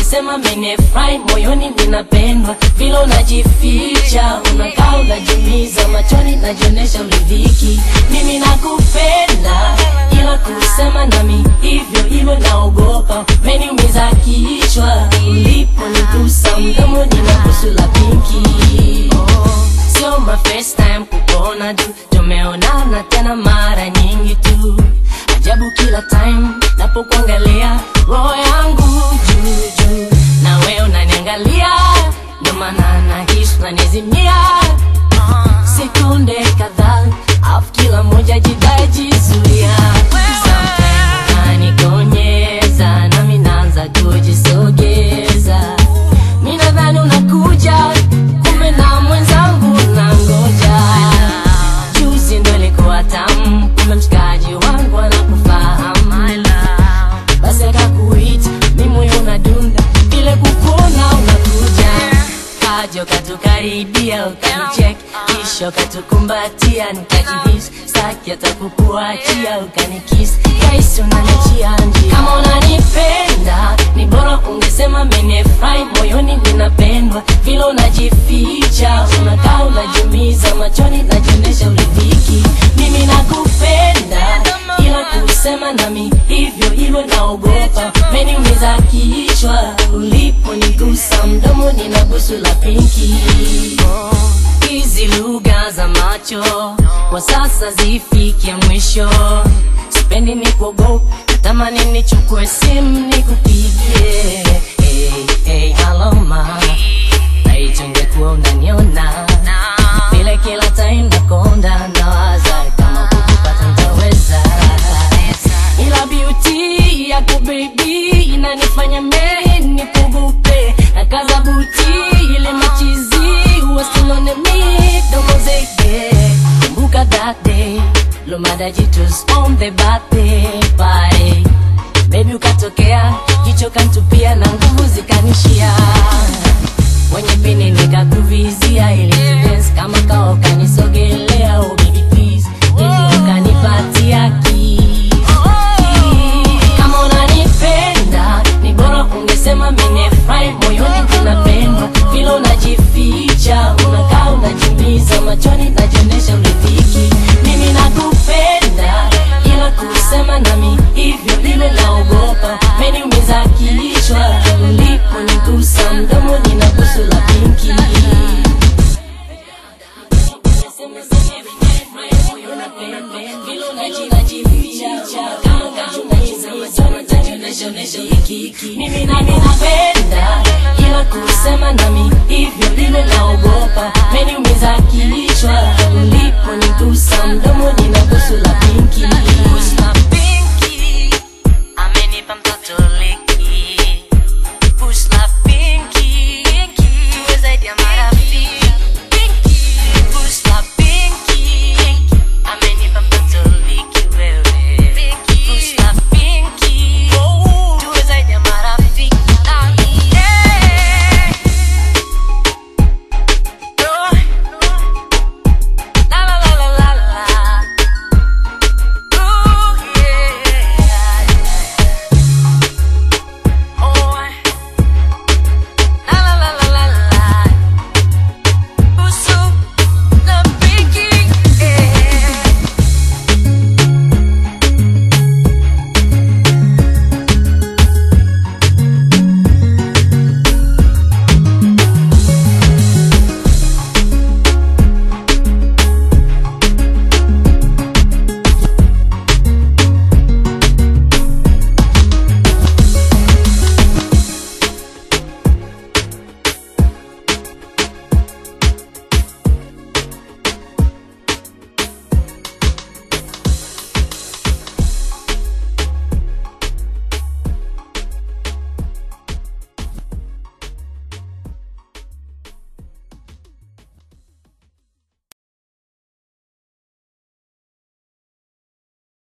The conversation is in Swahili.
ungesema menefurahi moyoni ninapendwa vile unajificha unakaa unajumiza machoni najionesha uridhiki mimi nakupenda ila kusema nami hivyo hivyo naogopa meniumiza kichwa ulipo nigusa mdomo nina busu la pinki sio my first time kukuona tu tumeonana tena mara nyingi tu ajabu kila time napokuangalia roho yangu juu juu na wewe unaniangalia ndo maana nahisi unanizimia sekunde kadhaa afu kila moja jidai jizuia Sometimes unanikonyeza nami naanza kujisogeza mi nadhani unakuja kumbe na mwenzangu unangoja juzi ndo ilikuwa tamu kumbe mshikaji wangu anakufahamu basi akakuita mi moyo unadunda vile kukuona unakuja kaja ukatukaribia ukanichek kisha ukatukumbatia nikajihisi staki hata kukuachia ukanikisi kaisi unaniachia njia kama unanipenda ni bora ungesema menefurahi moyoni ninapendwa vile unajificha unakaa unajumiza machoni najionesha uridhiki mimi nakupenda ila kusema nami hivyo hivyo naogopa meniumiza kichwa uliponigusa mdomo nina busu la pinki hizi lugha za macho kwa sasa zifikie mwisho sipendi ni kuogopa natamani nichukue simu nikupigie hey, hey, hello ma